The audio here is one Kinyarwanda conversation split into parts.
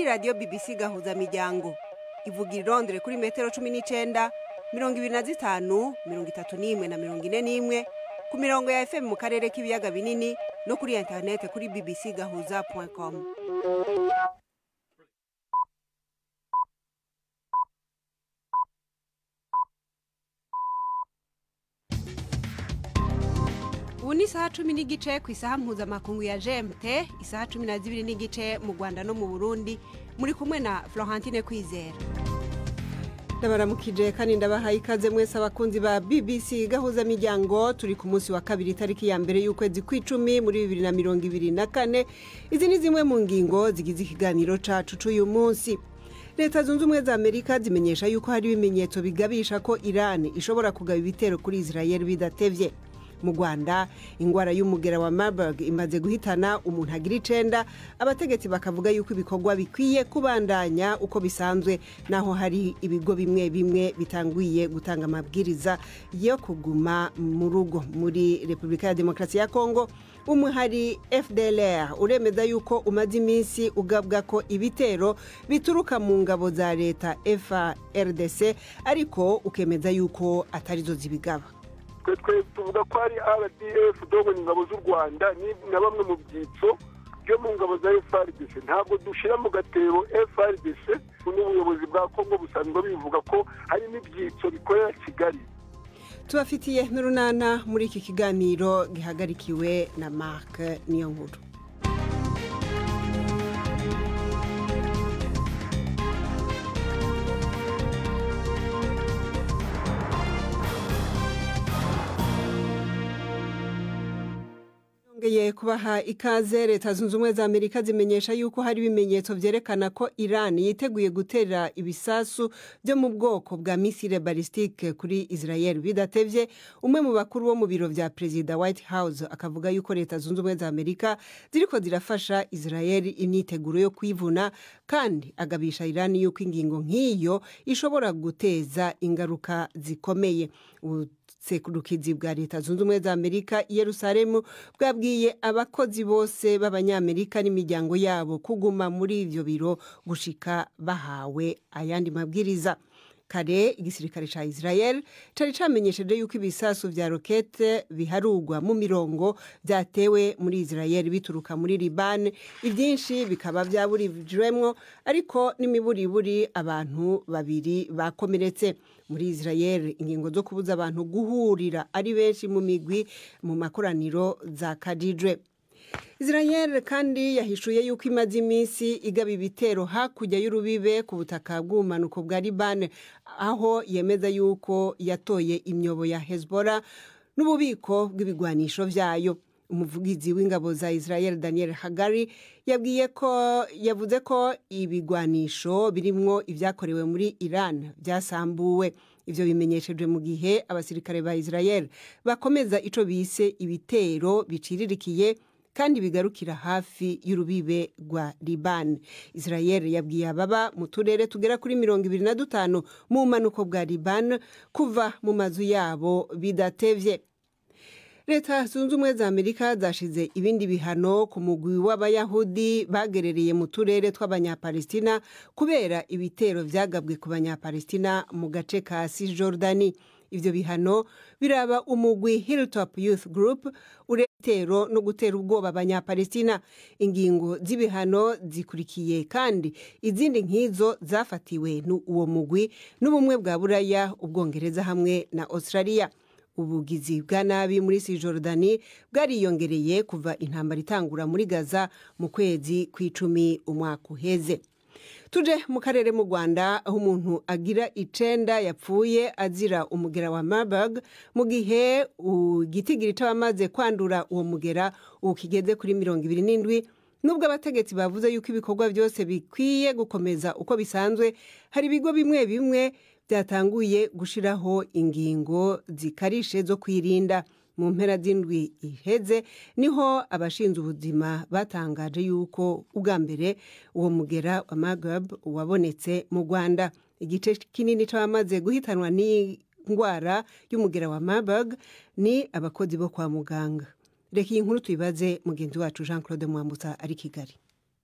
radiyo BBC gahuza miryango ivuga irondere kuri metero cumi n'icyenda mirongo ibiri na zitanu mirongo itatu n'imwe na mirongo ine n'imwe ku mirongo ya FM mu karere k'ibiyaga binini no kuri interinete kuri bbc gahuza com ubu ni isaha cumi n'igice ku isaha mpuzamakungu ya gmt isaha cumi na zibiri n'igice mu rwanda no mu burundi muri kumwe na florentine kwizera ndabaramukije kandi ndabahaye ikaze mwese abakunzi ba bbc gahuza miryango turi ku munsi wa kabiri itariki ya mbere y'ukwezi kw'icumi muri bibiri na mirongo ibiri na kane izi ni zimwe mu ngingo zigize ikiganiro cacu c'uyu munsi leta zunze ubumwe za amerika zimenyesha yuko hari ibimenyetso bigabisha ko irani ishobora kugaba ibitero kuri israel bidatevye mu rwanda indwara y'umugera wa marburg imaze guhitana umuntu agira icenda abategetsi bakavuga yuko ibikorwa bikwiye kubandanya uko bisanzwe naho hari ibigo bimwe bimwe bitanguye gutanga amabwiriza yo kuguma mu rugo muri repubulika ya demokarasi ya kongo umuhari fdlr uremeza yuko umaze iminsi ugabwa ko ibitero bituruka mu ngabo za leta frdc ariko ukemeza yuko atarizo zibigaba twe tuvuga ko ari rdf dogo ni ingabo z'u rwanda na bamwe mu byitso byo mu ngabo za frdc ntabwo dushyira mu gatebo frdc n'ubuyobozi bwa kongo busanzwe bivuga ko hari n'ibyitso bikorera kigali tubafitiye n'urunana muri iki kiganiro gihagarikiwe na marc niyo nkuru yongeye kubaha ikaze leta zunze ubumwe za amerika zimenyesha yuko hari ibimenyetso byerekana ko iran yiteguye gutera ibisasu byo mu bwoko bwa misile balistike kuri israel bidatevye umwe mu bakuru bo mu biro vya perezida white house akavuga yuko leta zunze ubumwe za amerika ziriko zirafasha israel imyiteguro yo kwivuna kandi agabisha iran yuko ingingo nk'iyo ishobora guteza ingaruka zikomeye sekurukidzi bwa leta zunze ubumwe za amerika i yerusalemu bwabwiye abakozi bose b'abanyamerika n'imiryango yabo kuguma muri ibyo biro gushika bahawe ayandi mabwiriza kare igisirikare cya israel cyari cyamenyesheje yuko ibisasu vya rokete biharugwa mu mirongo byatewe muri israel bituruka muri liban ibyinshi bikaba byaburijwemwo ariko n'imiburiburi abantu babiri bakomeretse muri israel ingingo zo kubuza abantu guhurira ari benshi mu migwi mu makoraniro za kadijwe israel kandi yahishuye yuko imaze iminsi igaba ibitero hakurya y'urubibe ku butaka bw'ubumanuko bwa libane aho yemeza yuko yatoye imyobo ya hezbollah n'ububiko bw'ibigwanisho byayo umuvugizi w'ingabo za israel daniel hagari yabwiye ko yavuze ko ibigwanisho birimwo ibyakorewe muri iran byasambuwe ibyo bimenyeshejwe mu gihe abasirikare ba israel bakomeza ico bise ibitero biciririkiye kandi bigarukira hafi y'urubibe rwa libani israel yabwiye ababa mu turere tugera kuri mirongo ibiri na dutanu mu bumanuko bwa libani kuva mu mazu yabo bidatevye leta zunze ubumwe za amerika zashize ibindi bihano ku mugwi w'abayahudi bagerereye mu turere tw'abanyapalestina kubera ibitero byagabwe ku banyapalestina mu gace ka cisjordani ibyo bihano biraba umugwi hilltop youth group uretero no gutera ubwoba abanyapalestina ingingo z'ibihano zikurikiye kandi izindi nk'izo zafatiwe n'uwo mugwi n'ubumwe bwa buraya ubwongereza hamwe na australia ubugizi bwa nabi muri sijorudani bwariyongereye kuva intambara itangura muri gaza mu kwezi kw'icumi umwaka uheze tuje mu karere mu rwanda aho umuntu agira icenda yapfuye azira umugera wa marburg mu gihe igitigiri cy'abamaze kwandura uwo mugera ubu kigeze kuri mirongo ibiri n'indwi nubwo abategetsi bavuze yuko ibikorwa byose bikwiye gukomeza uko bisanzwe hari ibigo bimwe bimwe byatanguye gushyiraho ingingo zikarishe zo kwirinda mu mpera z'indwi iheze niho abashinzwe ubuzima batangaje yuko ubwa mbere uwo mugera wa magab wabonetse mu rwanda igice kinini cy'abamaze guhitanwa n'indwara y'umugera wa marburg ni abakozi bo kwa muganga reka iyi nkuru tuyibaze mugenzi wacu jean claude mwambutsa ari kigali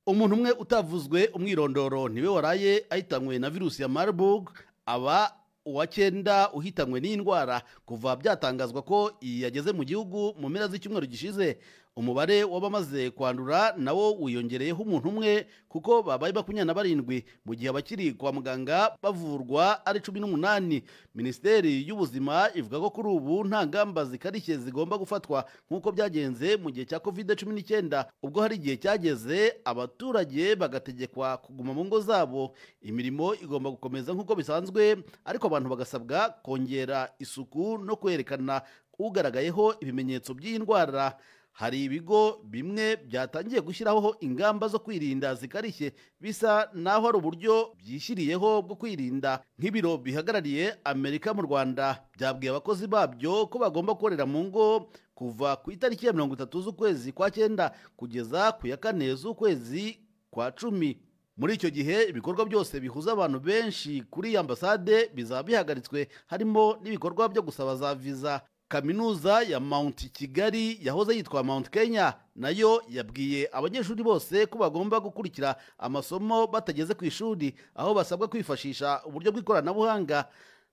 umuntu umwe utavuzwe umwirondoro niwe waraye ahitanywe na virusi ya marburg aba uwa cyenda uhitanywe n'iyi ndwara kuva byatangazwa ko iyi yageze mu gihugu mu mpera z'icyumweru gishize umubare w'abamaze kwandura nawo wiyongereyeho umuntu umwe kuko babaye makumyabiri na barindwi mu gihe abakiri kwa muganga bavurwa ari cumi n'umunani minisiteri y'ubuzima ivuga ko kuri ubu nta ngamba zikarishye zigomba gufatwa nk'uko byagenze mu gihe cya kovide cumi n'icyenda ubwo hari igihe cyageze abaturage bagategekwa kuguma mu ngo zabo imirimo igomba gukomeza nk'uko bisanzwe ariko abantu bagasabwa kongera isuku no kwerekana ugaragayeho ibimenyetso by'iyi ndwara hari ibigo bimwe byatangiye gushyiraho ingamba zo kwirinda zikarishye bisa naho ari uburyo byishyiriyeho bwo kwirinda nk'ibiro bihagarariye amerika mu rwanda byabwiye abakozi babyo ko bagomba gukorera mu ngo kuva ku itariki ya mirongo itatu z'ukwezi kwa cyenda kugeza ku ya kane z'ukwezi kwa cumi muri icyo gihe ibikorwa byose bihuza abantu benshi kuri iyi ambasade bizaba bihagaritswe harimo n'ibikorwa byo gusaba za viza kaminuza ya mount kigali yahoze yitwa mount kenya nayo yabwiye abanyeshuri bose ko bagomba gukurikira amasomo batageze ku ishuri aho basabwa kwifashisha uburyo bw'ikoranabuhanga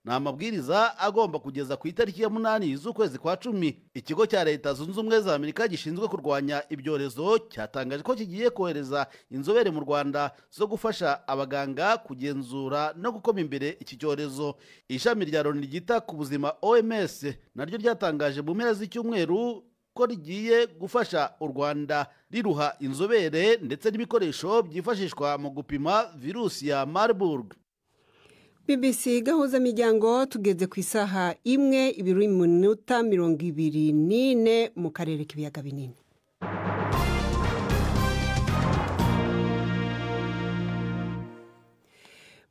ni amabwiriza agomba kugeza ku itariki ya munani z'ukwezi kwa cumi ikigo cya leta zunze ubumwe za amerika gishinzwe kurwanya ibyorezo cyatangaje ko kigiye kohereza inzobere mu rwanda zo gufasha abaganga kugenzura no gukoma imbere iki cyorezo ishami rya loni ryita ku buzima oms naryo ryatangaje mu mpera z'icyumweru ko rigiye gufasha u rwanda riruha inzobere ndetse n'ibikoresho byifashishwa mu gupima virusi ya marburg BBC gahuza miryango tugeze ku isaha imwe ibiri minota mirongo ibiri n'ine mu karere k'ibiyaga binini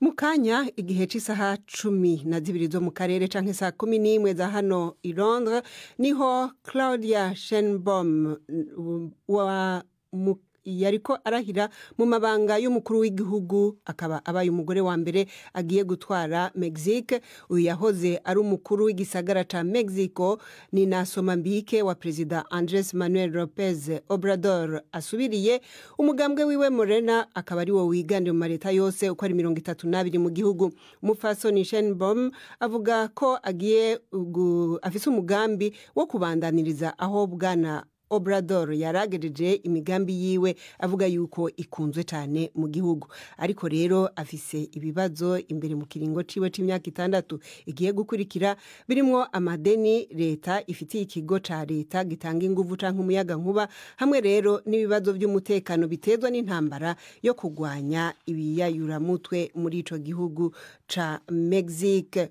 mu kanya igihe cy'isaha cumi na zibiri zo mu karere cyangwa isaha kumi n'imwe za hano i Londres niho claudia shenbom wa yariko arahira mu mabanga y'umukuru w'igihugu akaba abaye umugore wa mbere agiye gutwara mexique uyu yahoze ari umukuru w'igisagara cya mexico ni na somambike wa perezida andres manuel lopez obrador asubiriye umugambwe wiwe morena akaba ari wo wiganje mu maleta yose uko ari mirongo itatu n'abiri mu gihugu umupfasoni shenbom avuga ko agiye afise umugambi wo kubandaniriza aho bwana Obrador yaragejeje imigambi yiwe avuga yuko ikunzwe cyane mu gihugu ariko rero afise ibibazo imbere mu kiringo ciwe c'imyaka itandatu igiye gukurikira birimo amadeni leta ifitiye ikigo ca leta gitanga inguvu canke umuyaga nkuba hamwe rero n'ibibazo by'umutekano bitezwa n'intambara yo kurwanya ibiyayuramutwe muri ico gihugu ca mexique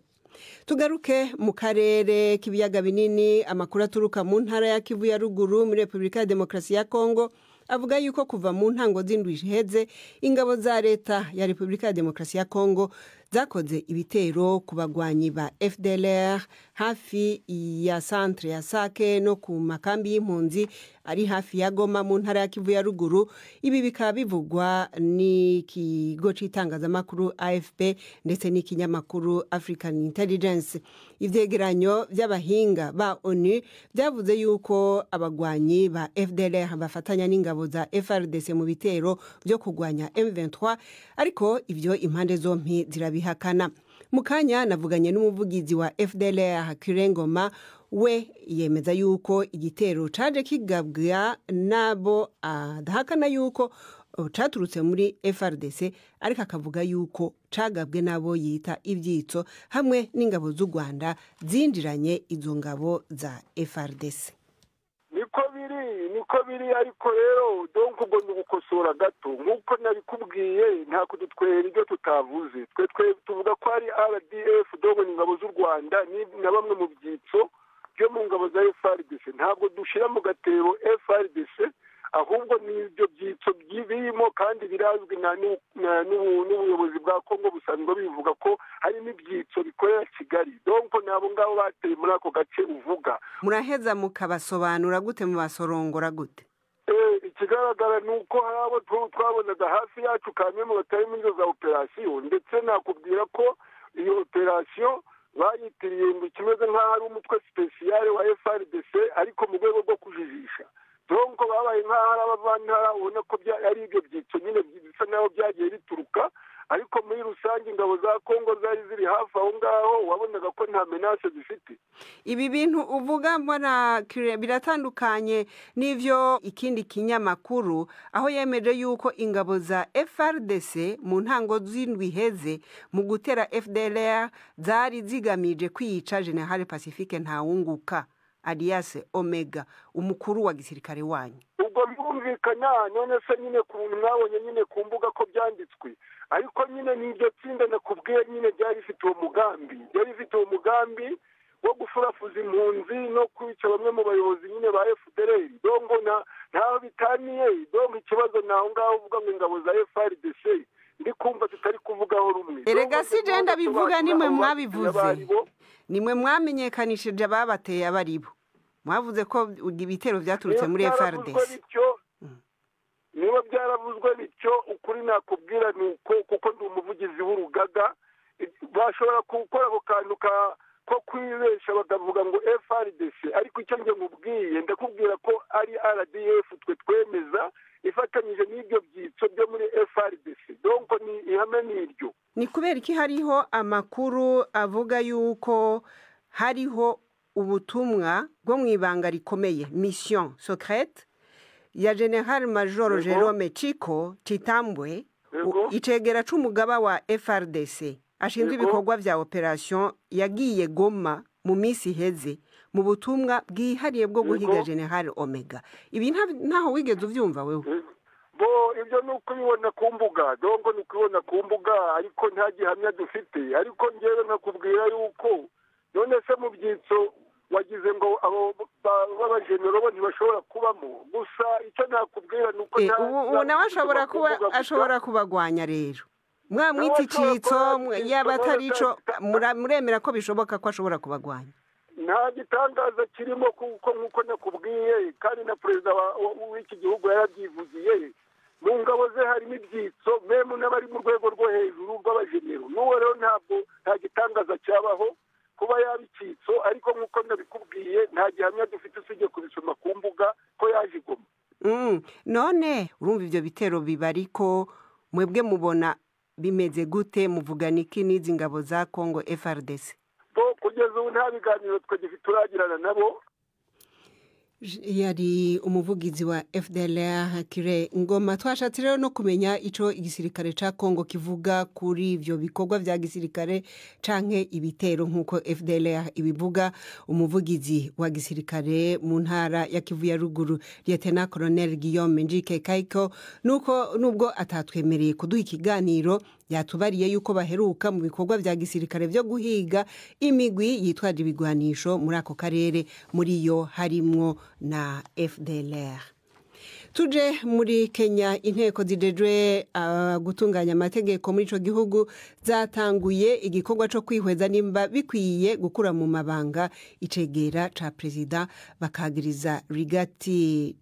tugaruke mu karere k'ibiyaga binini amakuru aturuka mu ntara ya kivu ya ruguru muri repubulika ya demokarasi ya kongo avuga yuko kuva mu ntango z'indwi iheze ingabo za leta ya repubulika ya demokarasi ya kongo zakoze ibitero ku bagwanyi ba fdr hafi ya santere ya sake no ku makambi y'impunzi ari hafi ya goma mu ntara ya kivu ya ruguru ibi bikaba bivugwa n'ikigo cy'itangazamakuru afp ndetse n'ikinyamakuru african intelligence ibyegeranyo by'abahinga ba onu byavuze yuko abagwanyi ba fdr bafatanya n'ingabo za frdc mu bitero byo kurwanya m23 ariko ibyo impande zombi zirabiha bihakana mu kanya navuganye n'umuvugizi wa fdr kirengoma we yemeza yuko igitero caje kigabwa nabo adahakana yuko caturutse muri frdc ariko akavuga yuko cagabwe nabo yita ibyitso hamwe n'ingabo z'u rwanda zinjiranye izo ngabo za frdc niko biri niko biri ariko rero donk ubwo ni ugukosora gato nk'uko nari kubwiye nta kudutwera ibyo tutavuze twe twe tuvuga ko ari rdf dogo ni ingabo z'u rwanda na bamwe mu byitso byo mu ngabo za frdc ntabwo dushyira mu gatebo frdc ahubwo ni ibyo byitso birimo kandi birazwi n'ubuyobozi bwa kongo busanzwe bivuga ko hari n'ibyitso bikorera kigali donko n'abo ngabo bateye muri ako gace uvuga muraheza mukabasobanura gute mubasorongora gute ikigaragara ni uko hari abo twabonaga hafi yacu kamwe mu batari muri izo za operasiyo ndetse nakubwira ko iyo operasiyo bayitiriye ngo kimeze nk'aho ari umutwe sipesiyare wa frdc ariko mu rwego rwo kujijisha donko babaye nk'aho ari abavantara ubona ko ari ibyo byitso nyine kongo zari ziri hafi aho ngaho wabonaga ko nta menase zifite ibi bintu uvuga mbona kire- biratandukanye n'ivyo ikindi kinyamakuru aho yemeje yuko ingabo za FRDC mu ntango z'indwi iheze mu gutera FDLR zari zigamije kwiyica General Pacifique Ntawunguka alias Omega umukuru wa gisirikare wanyu ubwo birumvikana none se nyine ku bintu mwabonye nyine ku mbuga ko byanditswe ariko nyine ni iryo tsinda nakubwiye nyine ryari rifite uwo mugambi ryari rifite uwo mugambi wo gufurafuza impunzi no kwica bamwe mu bayobozi nyine ba fdr dongo na ntaho bitaniye dongo ikibazo ni aho ngaho uvuga ngo ingabo za frdc ndi kumva tutari kuvugaho rumwe Erega si je ndabivuga nimwe Dongo mwabivuze. abaribo, nimwe mwamenyekanishije ababateye abaribo mwavuze ko ibitero byaturutse muri Niba byaravuzwe FRDC bityo, niba byaravuzwe bityo ukuri nakubwira ni uko kuko ndi umuvugizi w'urugaga bashobora gukora ako kantu ka- ko kwibesha bakavuga ngo frdc ariko icyo njye nkubwiye ndakubwira ko ari rdf twe twemeza ifatanyije n'ibyo byitso byo muri frdc donko ni ihame ni iryo ni kubera iki hariho amakuru avuga yuko hariho ubutumwa bwo mu ibanga rikomeye mission secrète ya general major Yego. jerome chico chitambwe Yego. icegera c'umugaba wa frdc ashinzwe Yego. ibikorwa vya operation yagiye goma mu minsi iheze mu butumwa bwihariye bwo guhiga Yego. general omega ibi nta- ntaho wigeze uvyumva wewe bo ibyo ni ukubibona ku mbuga dongo ni ukubibona ku mbuga ariko nta gihamya dufite ariko ngewe nkakubwira yuko none se mu byitso wagize ngo abo ba- b'abajenero bo ntibashobora kubamo gusa icyo nakubwira ni uko Eh, nta- ubu nta ubu nawe ashobora buzima ku kuba mbuga gusa. ashobora kubagwanya rero mwamwita ashobora icitso kuba mwe- yacitse, yaba atari nawe ico atari- mura- muremera ko bishoboka ko ashobora kubagwanya nta gitangaza kirimo kuko nk'uko nakubwiye kandi na perezida wa- wa- w'iki gihugu yarabyivugiye mu ngabo ze harimo ibyitso memu n'abari mu rwego rwo hejuru rw'abajenero n'uwo rero ntabwo nta gitangaza cyabaho kuba yaba icyitso ariko nk'uko nabikubwiye nta gihamya dufite usibye kubisoma ku mbuga ko yaje igoma Mm, none urumva ivyo bitero bibariko mwebwe mubona bimeze gute muvugana iki n'izi ngabo za Congo FRDC bo kugeza ubu nta biganiro twe dufite turagirana nabo yari umuvugizi wa FDLR Kire Ngoma twashatse rero no kumenya ico igisirikare ca Congo kivuga kuri ivyo bikorwa vya gisirikare canke ibitero nkuko FDLR ibivuga umuvugizi wa gisirikare mu ntara ya Kivu ya ruguru Lieutenant Colonel Guillaume Njike Kaiko nuko nubwo atatwemereye kuduha ikiganiro yatubariye yuko baheruka mu bikorwa vya gisirikare vyo guhiga imigwi yitwaje ibigwanisho muri ako karere muri yo harimwo na FDLR tuje muri kenya inteko zijejwe ah, gutunganya amategeko muri ico gihugu zatanguye igikorwa co kwihweza nimba bikwiye gukura mu mabanga icegera ca perezida bakagiriza rigati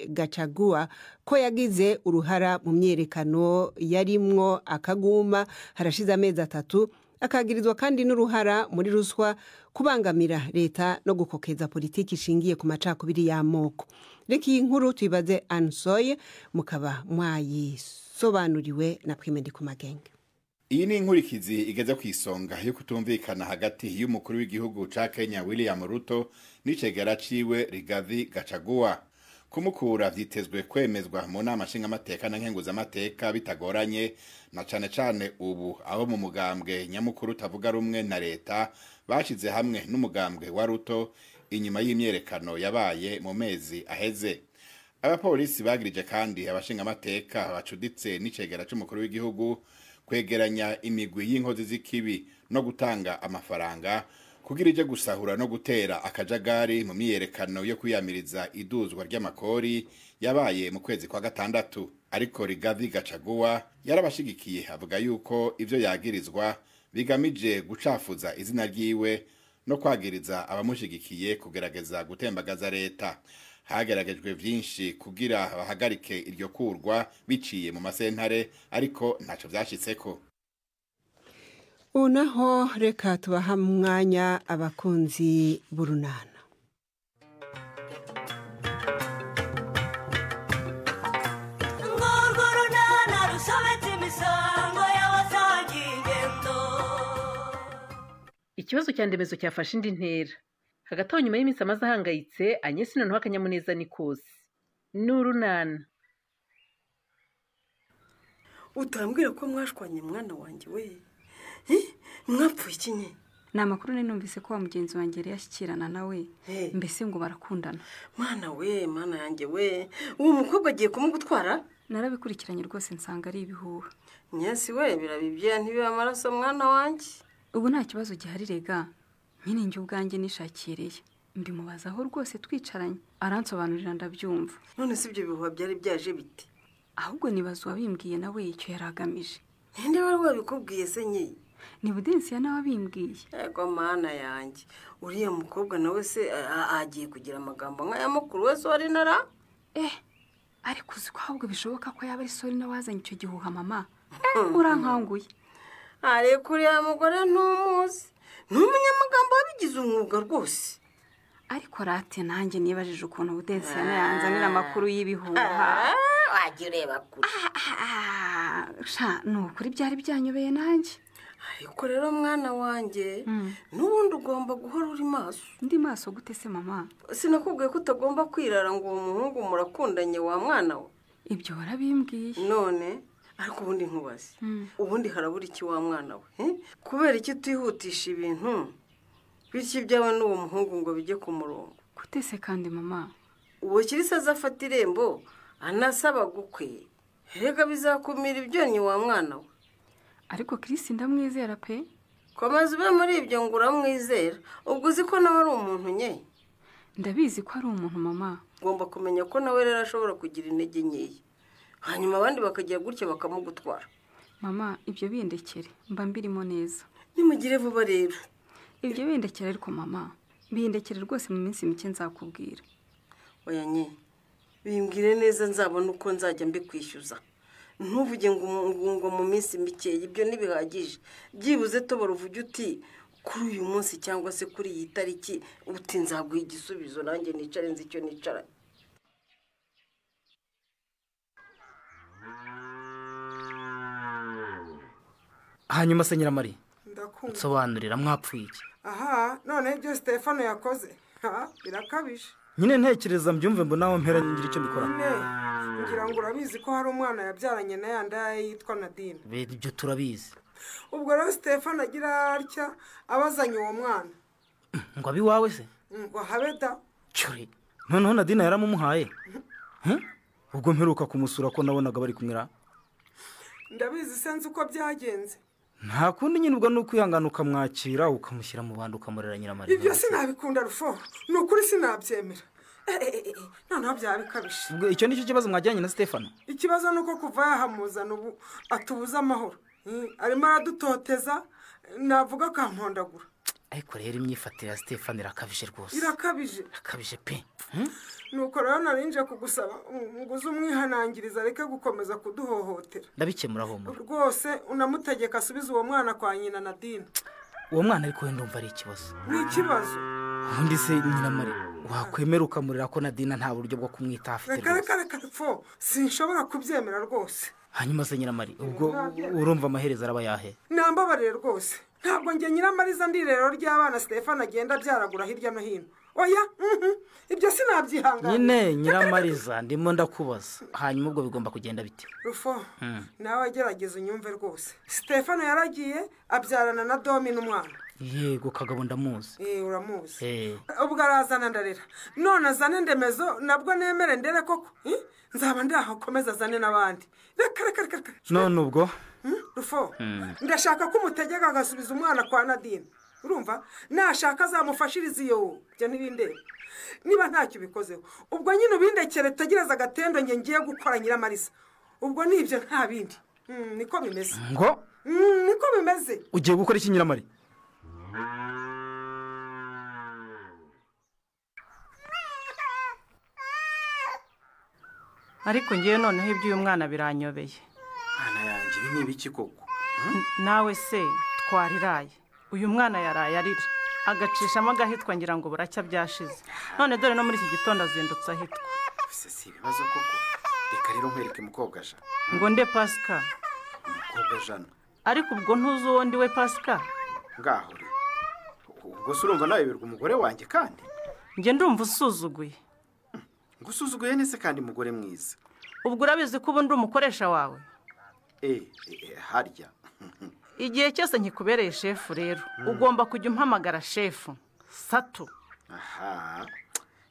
gacagua ko yagize uruhara mu myerekano yarimwo akaguma harashize amezi atatu akagirizwa kandi n'uruhara muri ruswa kubangamira leta no gukokeza politiki ishingiye ku macakubiri y'amoko reka iyi nkuru tuyibaze ansoye mukaba mwayisobanuriwe na twimedi ku magenge iyi ni inkurikizi igeze ku isonga yo kutumvikana hagati y'umukuru w'igihugu ca kenya william ruto n'icegera ciwe rigathi gacaguwa kumukura vyitezwe kwemezwa mu nama nshingamateka na nkenguzamateka bitagoranye na cane cane ubu abo mu mugambwe nyamukuru utavuga rumwe na leta bashize hamwe n'umugambwe wa ruto inyuma y'imyerekano yabaye mu mezi aheze abapolisi bagirije kandi abashingamateka bacuditse n'icegera c'umukuru w'igihugu kwegeranya imigwi y'inkozi z'ikibi no gutanga amafaranga kugira ije gusahura no gutera akajagari mu myiyerekano yo kwiyamiriza iduzwa ry'amakori yabaye mu kwezi kwa gatandatu ariko rigathi gacaguwa yarabashigikiye avuga yuko ivyo yagirizwa bigamije gucafuza izina ryiwe no kwagiriza abamushigikiye kugerageza gutembagaza leta hageragejwe byinshi kugira bahagarike iryo kurwa biciye mu masentare ariko ntacyo byashyitseko ubu naho reka tubaha umwanya abakunzi b'urunana Ngurwo runana rusobetse imisango y'abasangiye ingendo ikibazo cya ndemezo cyafashe indi ntera hagati aho nyuma y'iminsi amaze ahangayitse anyesi noneho akanyamuneza ni kose ni urunana utambwira ko mwashwanye mwana wanjye we mwapfuye ikinye ni amakuru nari numvise ko wa mugenzi wanjye yari yashyikirana nawe Hey. mbese ngo barakundana mwana we mwana yanjye we uwo mukobwa agiye kumugutwara narabikurikiranye rwose nsanga ari ibihuha nyasi we birabibye ntibibe amaraso mwana wanjye ubu nta kibazo gihari rega nyine njye ubwanjye nishakiriye mbimubazaho rwose twicaranye aransobanurira ndabyumva none si ibyo bihuha byari byaje bite ahubwo nibaza uwabimbwiye nawe icyo yari agamije ninde wari wabikubwiye se nyine ni budensiya nawe abimbwiye yego mana yanjye uriya mukobwa nawe se a- a- agiye kugira amagambo nk'aya mukuru we sori nara eh ariko uzi ko ahubwo bishoboka ko yaba ari sori nawe wazanye icyo gihuha mama Eh, urankanguye ariko uriya mugore ntumuzi ni umunyamagambo wabigize umwuga rwose ariko rate nanjye nibajije ukuntu budensiya yanzanira amakuru y'ibihuha Ah, wajya ureba kure Ah, sha ni ukuri byari byanyobeye nanjye ariko rero mwana wanjye n'ubundi ugomba guhora uri maso ndi maso gute se mama sinakubwiye ko utagomba kwirara ngo uwo muhungu murakundanye wa mwana we ibyo warabimbwiye none ariko ubundi nkubaze ubundi harabura iki wa mwana we eh? kubera iki utihutisha ibintu bityo ibyawe n'uwo muhungu ngo bijye ku murongo gute se kandi mama uwo kirisa azafata irembo anasaba gukwe reka bizakumira ibyonnyi wa mwana we ariko Chris ndamwizera pe komeza ube muri ibyo ngo uramwizera ubwo uzi ko nawe ari umuntu nye ndabizi ko ari umuntu mama ugomba kumenya ko nawe rero ashobora kugira intege nkeya hanyuma abandi bakagira gutya bakamugutwara mama ibyo bindekere mba mbirimo neza nimugire vuba rero ibyo bindekere ariko mama bindekere rwose mu minsi mike nzakubwira oya nye bimbwire neza nzabona uko nzajya mbikwishyuza ntuvuge ngo umu- ngo mu minsi mikeya ibyo ntibihagije byibuze tobora uvuge uti kuri uyu munsi cyangwa se kuri iyi tariki uti nzaguha igisubizo nanjye nicare nzi icyo nicaranye hanyuma se nyiramari ndakumva nsobanurira mwapfuye iki aha noneho ibyo sitefano yakoze ha birakabije nyine ntekereza mbyumve mbona aho mpera ngira icyo mbikora ne ngira ngo urabizi ko hari umwana yabyaranye na ya ndaya yitwa nadine bene ibyo turabizi ubwo rero sitefano agira atya abazanye uwo mwana ngo abe iwawe se ngo habe da cyuri noneho nadine yaramumuhaye Heh? ubwo mperuka kumusura ko nabonaga bari kumwira ndabizi se nzi uko byagenze nta kundi nyine ubwo ni ukwihangana ukamwakira ukamushyira mu bandi ukamurera nyiramari ibyo sinabikunda rufo ni ukuri sinabyemera Eh, eh, eh, eh, noneho byaba bikabije ubwo icyo nicyo kibazo mwajyanye na stefano ikibazo ni uko kuva yahamuzana ubu atubuze amahoro Mm, arimo aradutoteza navuga akampondagura ariko rero imyifatire ya stefano irakabije rwose irakabije irakabije pe nuko rero narinje kugusaba mm, ngo uze umwihanangiriza areke gukomeza kuduhohotera ndabikemura humura rwose unamutegeka asubize uwo mwana kwa nyina nadine uwo mwana ariko wenda umva ari ikibazo ni ikibazo ubundi se nyiramari wakwemera ukamurira ko nadina nta buryo bwo kumwitaho afite reka rwose reka reka fo sinshobora kubyemera rwose hanyuma se nyiramari ubwo urumva amaherezo araba yahe nambabarire rwose ntabwo njye nyiramariza ndirero ry'abana stefano agenda abyaragura hirya no hino oya mhm, ibyo sinabyihangana nyine nyiramariza ndimo ndakubaza hanyuma ubwo bigomba kugenda bite rufo nawe agerageza unyumve rwose stefano yaragiye abyarana na domi n'umwana yego kagabo ndamuzi Eh, uramuzi Eh, ubwo arazana ndarira none azane ndemezo nabwo nemere ndere koko Eh, nzaba ndahakomeza azane n'abandi reka reka reka reka none ubwo Hmm, rufo ndashaka ko umutegeka agasubiza umwana kwa nadine urumva nashaka azamufashiriza iyo byo ntibindebe niba ntacyo ubikozeho ubwo nyine ubindekere tegereza agatendo njye ngiye gukora nyiramarisa ubwo nibyo nta bindi Hmm, niko bimeze ngo Mm, niko bimeze ugiye gukora iki nyiramari ariko ngewe noneho iby'uyu mwana biranyobeye mwana yanjye ibi ni ibiki koko nawe se twariraye uyu mwana yaraye arira agacishamo agahitwa ngira ngo buracya byashize none dore no muri iki gitondo azindutse ahitwa ese si ibibazo koko reka rero nkwereke umukobwa jana ngo nde pasika umukobwa jana ariko ubwo ntuzi uwo ndi we pasika ngaho rero gusa urumva nawe birwa umugore wanjye kandi njye ndumva usuzuguye ngo usuzuguye nese kandi mugore mwiza ubwo urabizi ko ubu ndi umukoresha wawe eh eh, harya igihe cyose nkikubereye shefu rero ugomba kujya umpamagara shefu sato aha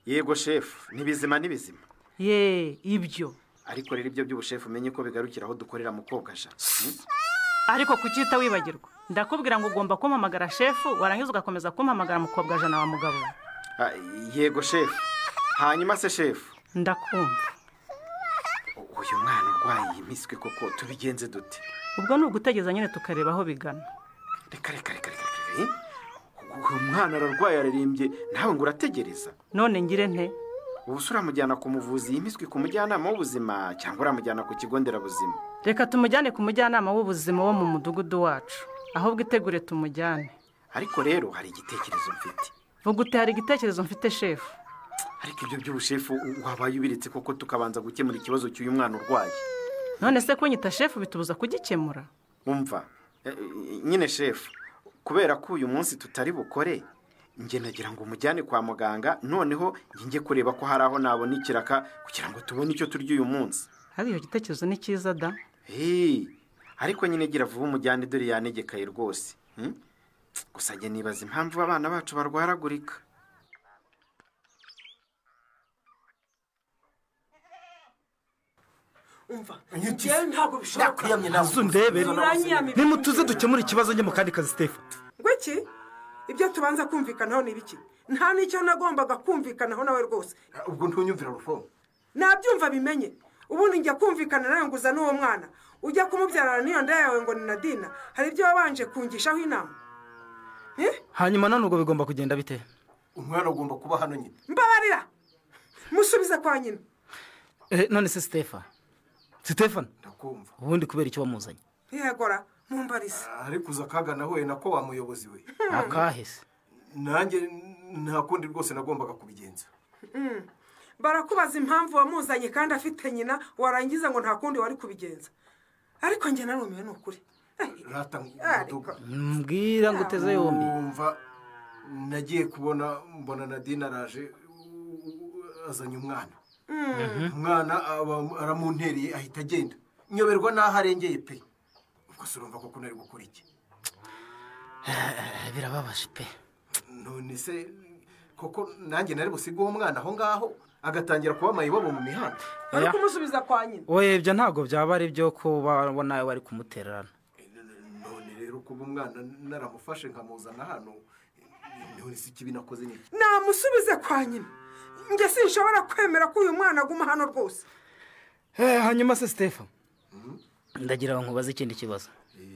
yego shefu ni bizima ni bizima ye ibyo ariko rero ibyo by'ubushefu umenye ko bigarukira aho dukorera mukobwa sha Hmm? ariko kucyita wibagirwa ndakubwira ngo ugomba kumpamagara shefu warangiza ugakomeza kumpamagara mukobwa jana wa mugabo we. Ah, yego shefu hanyuma se shefu ndakumva uyu mwana urwaye iyi miswi koko tubigenze dute ubwo ni ugutegereza nyine tukareba aho bigana reka reka reka reka reka eh? uyu mwana ararwaye ararembye nawe ngo urategereza none ngire nte ubu se uramujyana ku muvuzi iyi miswi ku mujyanama w'ubuzima cyangwa uramujyana ku kigo nderabuzima reka tumujyane ku mujyanama w'ubuzima wo mu mudugudu wacu ahubwo itegure tumujyane ariko rero hari igitekerezo mfite vuga uti hari igitekerezo mfite shefu ariko ibyo by'ubushefu wabaye ubiritse koko tukabanza gukemura ikibazo cy'uyu mwana urwaye none se kunyita shefu bitubuza kugikemura umva eh, eh, nyine shefu kubera ko uyu munsi tutari bukore njye nagira ngo umujyane kwa muganga noneho njye njye kureba ko hari aho nabona ikiraka kugira ngo tubone icyo turya uyu munsi hariya igitekerezo ni cyiza da Hey, ariko nyine gira vuba umujyane dore yanegekaye rwose hmm? gusa njye nibaza impamvu abana bacu barwaragurika umva njyewe ntabwo bishobora ndakwiyamye nawe uzundebere Uranyiyamira. nimutuze dukemure ikibazo njye mu kandi kazi stefu ngo iki ibyo tubanza kumvikanaho ni ibiki nta n'icyo nagombaga kumvikanaho nawe rwose ubwo ntunyumvira rufo nabyumva bimenye ubundi njya kumvikana nawe ngo uzane uwo mwana ujya kumubyarana n'iyo nda yawe ngo ni nadina hari ibyo wabanje kungishaho inama hanyuma none ubwo bigomba kugenda bite umwana ugomba kuba hano nyine mbabarira musubize kwa nyina Eh, none se stefa sitefani ndakumva ubundi kubera icyo wamuzanye ntiyagora mumbarize ariko uza akagana we nako wa muyobozi we akahese nanjye nta kundi rwose nagombaga kubigenza Mm. barakubaza impamvu wamuzanye kandi afite nyina warangiza ngo nta kundi wari kubigenza ariko njye narumiwe ni ukuri rata ngo ariko mbwira ngo uteze yombi umva nagiye kubona mbona nadine araje u- u- azanye umwana umwana aba- aramuntereye ahita agenda nyoberwa n'aho arengeye pe ubwo se urumva koko nari gukora iki birababaje pe none se koko nanjye nari busiga uwo mwana aho ngaho agatangira kuba mayibobo mu mihanda bari kumusubiza kwa nyina we ibyo ntabwo byaba ari byo kuba wa- nawe wari kumutererana none rero kuba umwana naramufashe nkamuzana hano none se ikibi nakoze ni iki? namusubize kwa nyina njye sinshobora kwemera ko uyu mwana aguma hano rwose Eh, hanyuma se stefa ndagira ngo nkubaze ikindi kibazo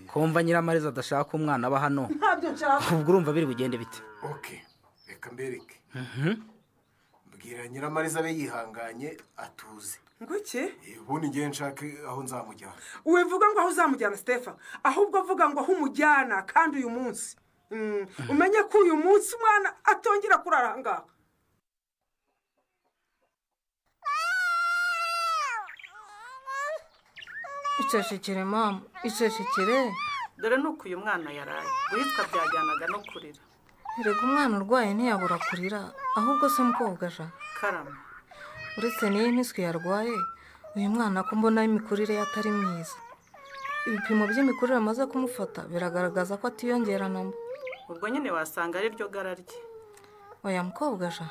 kumva nyiramarezi adashaka umwana aba hano ntabyo nshaka ubwo urumva biri bugende bite oke reka mbereke bwira nyiramariza abe yihanganye atuze ngo iki ubundi ngewe nshake aho nzamujyana wivuga ngo aho uzamujyana stefa ahubwo vuga ngo aho umujyana kandi uyu munsi Mm, umenye ko uyu munsi umwana atongera kurara aha ngaha icecekere mama icecekere dore ni uko uyu mwana yaraye guhitwa byajyanaga no kurira reka umwana urwaye ntiyabura kurira ahubwo se mukobwa ja karama uretse n'iyi miswi yarwaye uyu mwana ko mbona imikurire ye atari myiza ibipimo by'imikurire amaze kumufata biragaragaza ko atiyongera namba ubwo nyine wasanga ari ryo gara rye oya mukobwa ja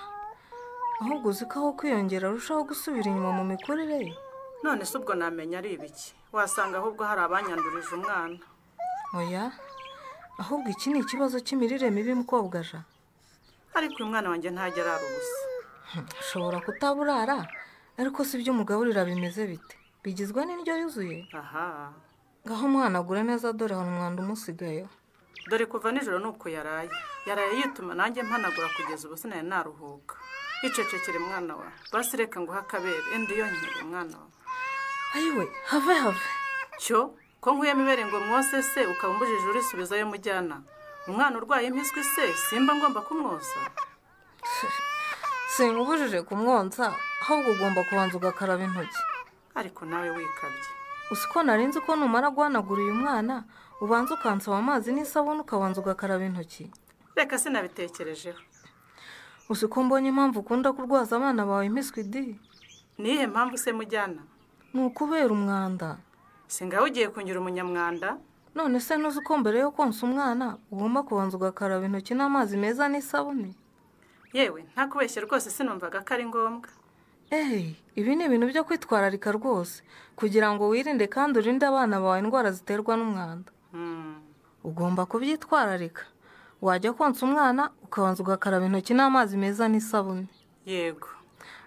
ahubwo uzi ko aho kwiyongera arushaho gusubira inyuma mu mikurire ye none se ubwo namenya ari ibiki wasanga ahubwo hari abanyandurije umwana oya ahubwo iki ni ikibazo cy'imirire mibi mukobwa ja ariko uyu mwana wanjye ntajya arara ubusa ushobora kutaburara ariko si byo umugaburira bimeze bite bigizwe n'indyo yuzuye aha ngaho umwana agure neza dore hari umwanda umusigayeho dore kuva nijoro ni uko yaraye yaraye yituma nanjye mpanagura kugeza ubu sinari naruhuka icecekere mwana wa basi reka nguhe akabere indi yonyere mwana wa ayiwe have have cyo ko nkuyemo ibere ngo mwose se ukaba umbujije urisubizayo mujyana umwana urwaye impiswi se simba ngomba kumwoza sinkubujije kumwonsa ahubwo ugomba kubanza ugakaraba intoki ariko nawe wikabye uzi ko nari nzi ko numara guhanagura uyu mwana ubanza ukansaba amazi n'isabune ukabanza ugakaraba intoki reka sinabitekerejeho uzi ko mbonye impamvu ukunda kurwaza abana bawe impiswidi niyihe mpamvu se mujyana ni ukubera umwanda singaho ugiye kunyura umunyamwanda none se ntuzi ko mbere yo konsa umwana ugomba kubanza ugakaraba intoki n'amazi meza n'isabune yewe nta kubeshya rwose sinumvaga ko ari ngombwa ehe ibi ni ibintu byo kwitwararika rwose kugira ngo wirinde kandi urinde abana bawe indwara ziterwa n'umwanda ugomba kubyitwararika wajya konsa umwana ukabanza ugakaraba intoki n'amazi meza n'isabune yego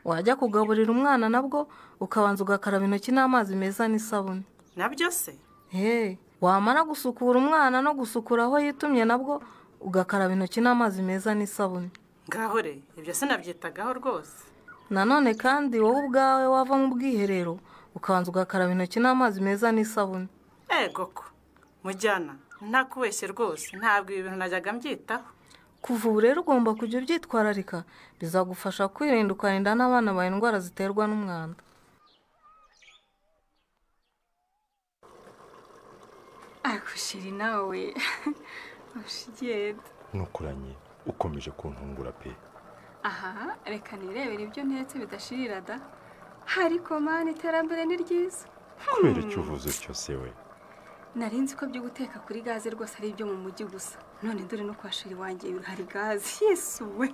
wajya kugaburira umwana nabwo ukabanza ugakaraba intoki n'amazi meza n'isabune nabyo se Hey, wamara gusukura umwana no gusukura aho yitumye nabwo ugakaraba intoki n'amazi meza n'isabune ngaho re ibyo sinabyitagaho rwose nanone kandi wowe ubwawe wava mu bwiherero ukabanza ugakaraba intoki n'amazi meza n'isabune ego ko mujyana nta kubeshya rwose ntabwo ibi bintu najyaga mbyitaho kuva ubu rero ugomba kujya ubyitwararika bizagufasha kwirinda ukarinda n'abana bawe indwara ziterwa n'umwanda akushiri nawe ushigenda nukuranye ukomeje kuntungura pe aha reka nirebere ibyo ntetse bidashirira da hari komani iterambere ni ryiza kubera icyo uvuze cyose we nari nzi ko byo guteka kuri gaze rwose ari ibyo mu mujyi gusa none dore no kwa shiri wanjye hari gaze yesuwe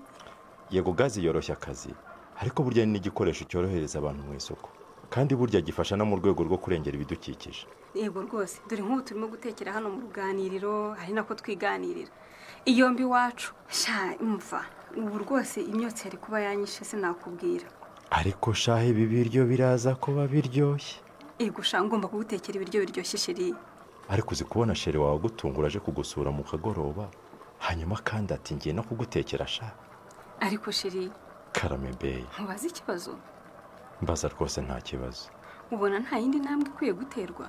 yego gazi yoroshya akazi ariko burya ni n'igikoresho cyorohereza abantu mu isoko kandi burya gifasha no mu rwego rwo kurengera ibidukikije yego rwose dore nk'ubu turimo gutekera hano mu ruganiriro ari nako twiganirira iyo mbi iwacu sha imva ubu rwose imyotsi yari kuba yanyishe sinakubwira ariko shahe ibi biryo biraza kuba biryoshye yego sha ngomba kugutekera ibiryo biryoshye shiri ariko uzi kubona shere wawe agutungura aje kugusura mu kagoroba hanyuma kandi ati ngiye no kugutekera sha ariko shiri karame beyi ntubaze ikibazo mbaza rwose nta kibazo ubona nta yindi ntambwe ikwiye guterwa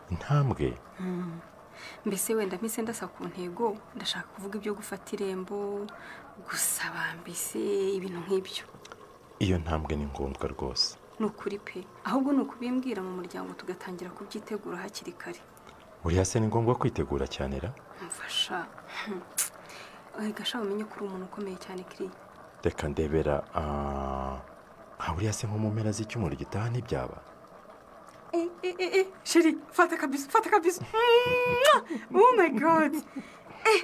intambwe Mm. mbese wenda mpise ndasa ku ntego ndashaka kuvuga ibyo gufata irembo gusaba mbese ibintu nk'ibyo iyo ntambwe ni ngombwa rwose ni ukuri pe ahubwo ni ukubimbwira mu muryango tugatangira kubyitegura hakiri kare buriya se ni ngombwa kwitegura cyane ra mfasha gasha umenye ko uri umuntu ukomeye cyane kiriya reka ndebera ah, nka buriya se nko mu mpera z'icyumweru gitaha ntibyaba Eh, eh, eh, eh, chérie, fata kabiso, fata kabiso. Mwah! Oh my god. Eh,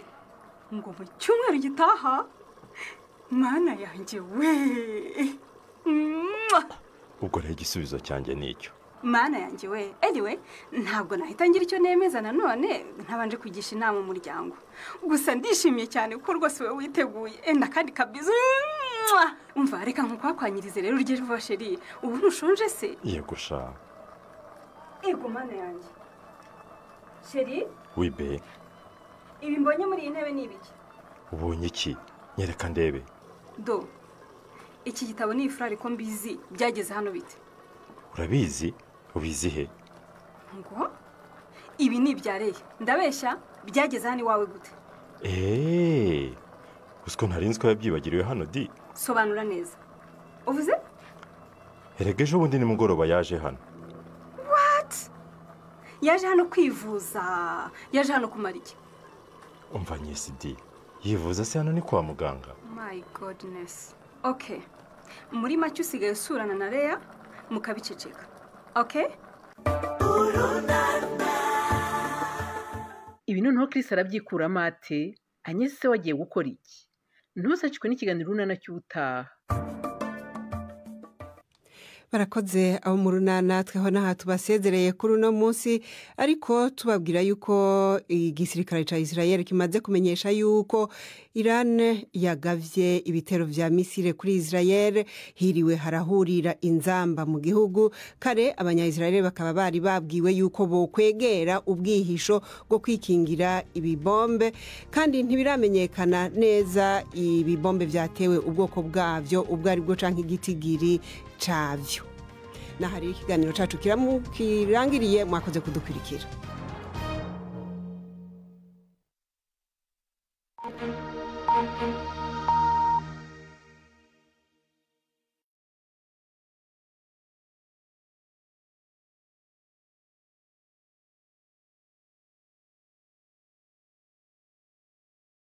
ngo mu cyumweru gitaha, mana yanjye we. Mwah! ubwo rero igisubizo cyanjye ni icyo mana yanjye we anyway ntabwo nahita ngira icyo nemeza nanone ntabanje kugisha inama umuryango gusa ndishimye cyane kuko rwose wowe witeguye Eh, n'akandi kabizo Mwah! umva reka nkukwakwanirize rero urye vuba sheri ubu ntushonje se yego sha yego mana yanjye sheri wibe ibi mbonye muri iyi ntebe ni ibiki ubonye iki nyereka ndebe do iki gitabo ni ifurari ko mbizi byageze hano bite urabizi ubizi he ngo ibi ni ibya reya ndabeshya byageze hano iwawe gute eee gusa ko ntarinzi ko yabyibagiriwe hano di sobanura neza uvuze erega ejo bundi nimugoroba yaje hano wati yaje hano kwivuza yaje hano kumara iki umva nyesidi yivuza se hano ni kwa muganga mayi godinesi oke muri make usigaye usurana na reya mukabiceceka oke ibi noneho Chris arabyikuramo ate anyeze se wagiye gukora iki ntusakirwe n'ikiganiro runana cy'ubutaha barakoze abo mu runana tweho n'aha tubasezereye kuri uno munsi ariko tubabwira yuko igisirikare cya israel kimaze kumenyesha yuko irani yagabye ibitero bya misire kuri israel hiriwe harahurira inzamba mu gihugu kare abanyayisirayeli bakaba bari babwiwe yuko bokwegera ubwihisho bwo kwikingira ibibombe kandi ntibiramenyekana neza ibibombe byatewe ubwoko bwabyo ubwo ari bwo cyangwa igitigiri cyabyo n'aha rero ikiganiro cyacu kiramu- kirangiriye mwakoze kudukurikira thank you